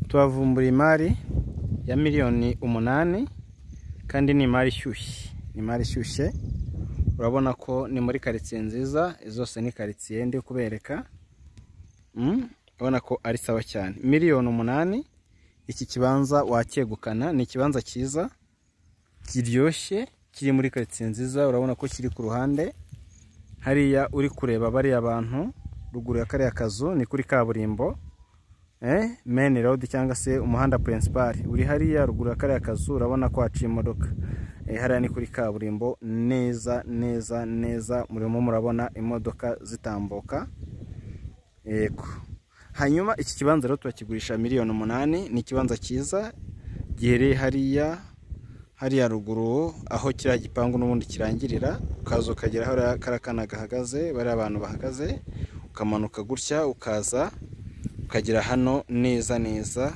tuhavumbura imari ya miliyoni umunani kandi ni imari ishyushye ni imari ishyushye urabona ko ni muri karitsiye nziza zose ni karitsiye ndi kubereka urabona ko ari sawa cyane miliyoni umunani iki kibanza wacyegukana ni ikibanza cyiza kiryoshye kiri muri karitsiye nziza urabona ko kiri ku ruhande hariya uri kureba bariya bantu ruguru ya kariya kazu ni kuri kaburimbo meni road cyangwa se umuhanda purinsipari uri hariya ruguru ya kariya kazu urabona ko haciye imodoka hariya ni kuri kaburimbo neza neza neza murimo murabona imodoka zitambuka yego hanyuma iki kibanza rero turakigurisha miliyoni umunani ni ikibanza cyiza giherereye hariya hariya ruguru aho kiriya gipangu n'ubundi kirangirira ukaza ukagera aho kariya kana gahagaze bariya abantu bahagaze ukamanuka gutya ukaza ukagera hano neza neza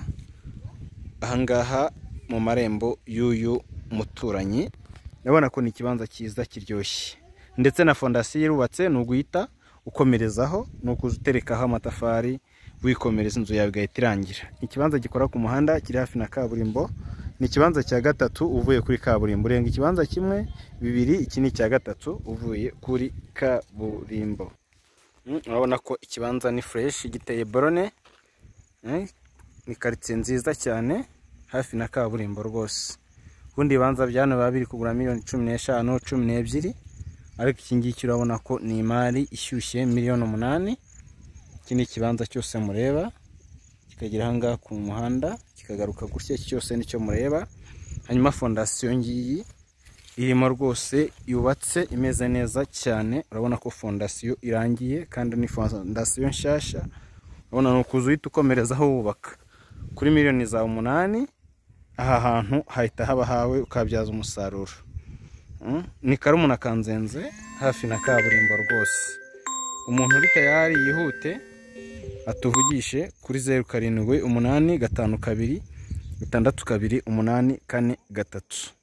ahangaha mu marembo y'uyu muturanyi urabona ko ni ikibanza cyiza kiryoshye ndetse na fondasiyo irubatse ni uguhita ukomerezaho ni ukuza uterekaho amatafari wikomereza inzu yawe igahita irangira ikibanza gikora ku muhanda kiri hafi na kaburimbo ni ikibanza cya gatatu uvuye kuri kaburimbo urenga ikibanza kimwe bibiri iki ni icya gatatu uvuye kuri kaburimbo urabona ko ikibanza ni fureshi giteye borone ni karitsiye nziza cyane hafi na kaburimbo rwose ubundi ibibanza bya hano biba biri kugura miliyoni cumi n'eshanu cumi n'ebyiri ariko iki ngiki urabona ko ni imari ishyushye miliyoni umunani iki ni ikibanza cyose mureba kikagera aha ngaha ku muhanda kikagaruka gutya iki cyose nicyo mureba hanyuma fondasiyo ngiyi irimo rwose yubatse imeze neza cyane urabona ko fondasiyo irangiye kandi ni fondasiyo nshyashya urabona ni ukuzu uhita ukomerezaho wubaka kuri miliyoni za umunani aha hantu hahita haba hawe ukabyaza umusaruro ni karumuna kanzenze hafi na kaburimbo rwose umuntu uri tayari yihute atuvugishe kuri zeru karindwi umunani gatanu kabiri gatandatu kabiri umunani kane gatatu